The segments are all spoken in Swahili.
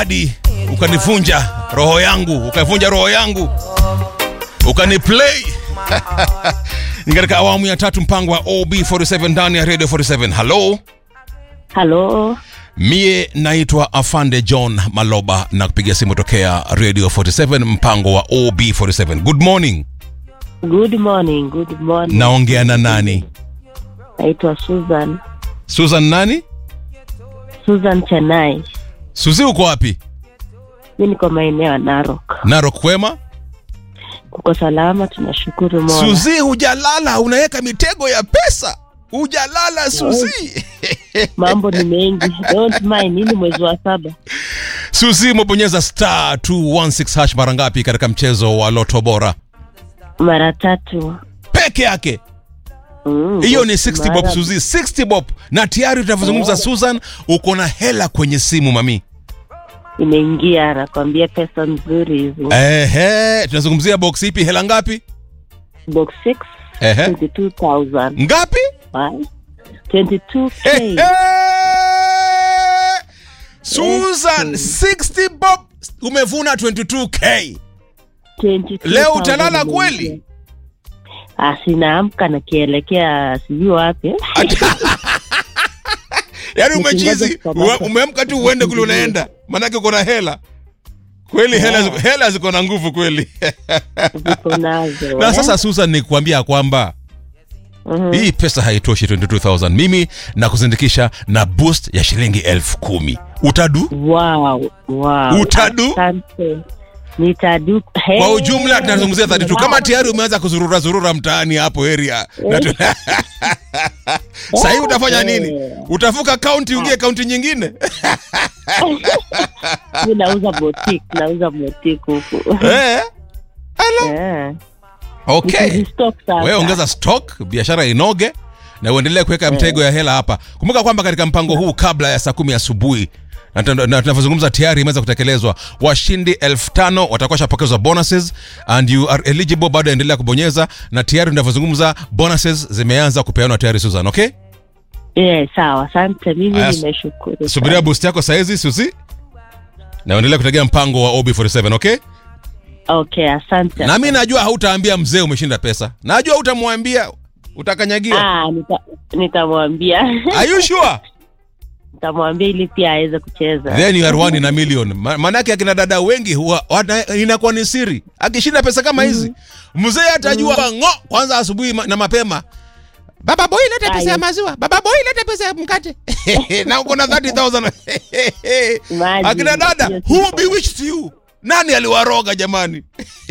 hadi ukanivunja roho yangu, ukavunja roho yangu, ukaniplay ni katika awamu ya tatu mpango wa OB47 ndani ya Radio 47. Hello, Halo, mie naitwa Afande John Maloba na kupiga simu tokea Radio 47 mpango wa OB47. Good morning. good morning, good morning. Naongea na nani? Naitwa Susan, Susan nani? Susan Chanai. Suzi, uko wapi? Mi niko maeneo ya Narok. Narok kwema? Kuko salama, tunashukuru Mola. Suzi, hujalala, unaweka mitego ya pesa. Hujalala Suzi. Mambo ni mengi, don't mind. Nini mwezi wa saba? Suzi, umebonyeza star 216 hash mara ngapi katika mchezo wa Loto Bora? Mara tatu. Peke yake. Mm, Hiyo ni 60 bob mara- Suzi, 60 bob. Na tayari tunavyozungumza Susan, uko na hela kwenye simu mami. Imeingia, nakwambia pesa nzuri hizi. Ehe, tunazungumzia box ipi? Hela ngapi? Box 6 Ehe. 22,000. Ngapi? Why? 22k. Ehe. Susan, 60 bob umevuna 22k. 22,000 Leo utalala imeingia. kweli? Ah, sinaamka nakielekea sijui wapi. Yaani Nikingoja umechizi, kukamata. uwe- umeamka tu uende kule unaenda. Maanake uko na hela. Kweli hela ziko- hela ziko na nguvu kweli. Ziko nazo. Na eh? sasa Susan ni kuambia kwamba Mhm. hii pesa haitoshi 22000 mimi na kuzindikisha na boost ya shilingi elfu kumi utadu Wow, wow. Utadu? Asante. Nitadu. Hey. kwa ujumla tunazungumzia 32 kama tayari umeanza kuzurura zurura mtaani hapo area Na tu- sahii utafanya nini utavuka kaunti uingie kaunti nyingine Mimi nauza boutique, nauza boutique huku. eh? Eh. okay Nikizistock sasa. wewe ongeza stock biashara inoge na uendelee kuweka mtego ya hela hapa kumbuka kwamba katika mpango huu kabla ya saa kumi asubuhi na tuna- na tunavyozungumza tayari imeweza kutekelezwa washindi elfu tano watakuwa shapokezwa bonuses and you are eligible bado endelea kubonyeza na tayari tunavyozungumza bonuses zimeanza kupeanwa tayari susan okay Eh, sawa. Asante. Mimi Aya, nimeshukuru. subiria boost yako saizi susi na uendelea kutegea mpango wa ob47 okay Okay, asante. na mi najua hautaambia mzee umeshinda pesa najua utamwambia utakanyagia Ah, nita- nitamwambia. are you sure Nitamwambia ili pia aweze kucheza. then you are one in a million Ma- maanake akina dada wengi huwa wana- inakuwa ni siri akishinda pesa kama hizi mzee atajua ngo kwanza asubuhi ma- na mapema baba boy leta pesa ya Aye. maziwa baba boy leta pesa ya mkate na uko na 30000 Imagine. akina dada Yes, who yes. bewitched you nani aliwaroga jamani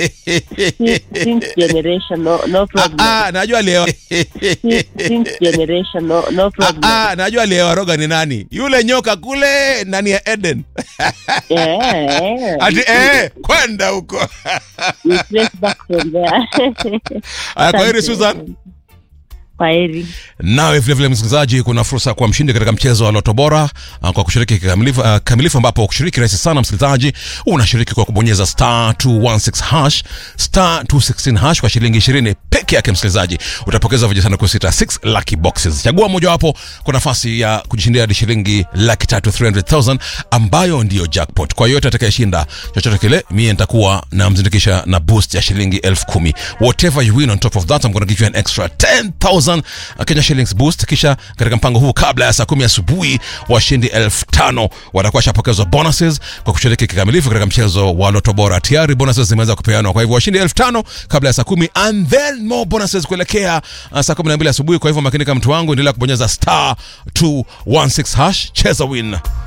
Since generation, no, no Ah, problem. ah, najua aliyewa Since, since generation, no, no Ah, problem. ah, najua aliyewaroga ni nani yule nyoka kule ndani ya eden Eh, eh. ati eh, kwenda huko We trace back from there. Aya, kwa heri Asante. susan Kwa heri. nawe vilevile msikilizaji kuna fursa kwa mshindi katika mchezo wa loto bora uh, kwa kushiriki kikamilifu uh, kamilifu ambapo kushiriki rahisi sana msikilizaji unashiriki kwa kubonyeza star 216 hash star 216 hash kwa shilingi 20 peke yake msikilizaji utapokeza vijisanduku sita 6 lucky boxes chagua mojawapo kwa nafasi ya kujishindia hadi shilingi laki tatu 300000 ambayo ndiyo jackpot kwa yoyote atakayeshinda chochote kile mie nitakuwa namzindikisha na boost ya shilingi elfu kumi whatever you win on top of that I'm gonna give you an extra 10000 Kenya shillings boost kisha katika mpango huu kabla ya saa kumi asubuhi washindi elfu tano watakuwa washapokezwa bonuses kwa kushiriki kikamilifu katika mchezo wa loto bora tayari bonuses zimeweza kupeanwa kwa hivyo washindi elfu tano kabla ya saa kumi and then more bonuses kuelekea uh, saa kumi na mbili asubuhi kwa hivyo makinika mtu wangu endelea kubonyeza star 216 hash cheza win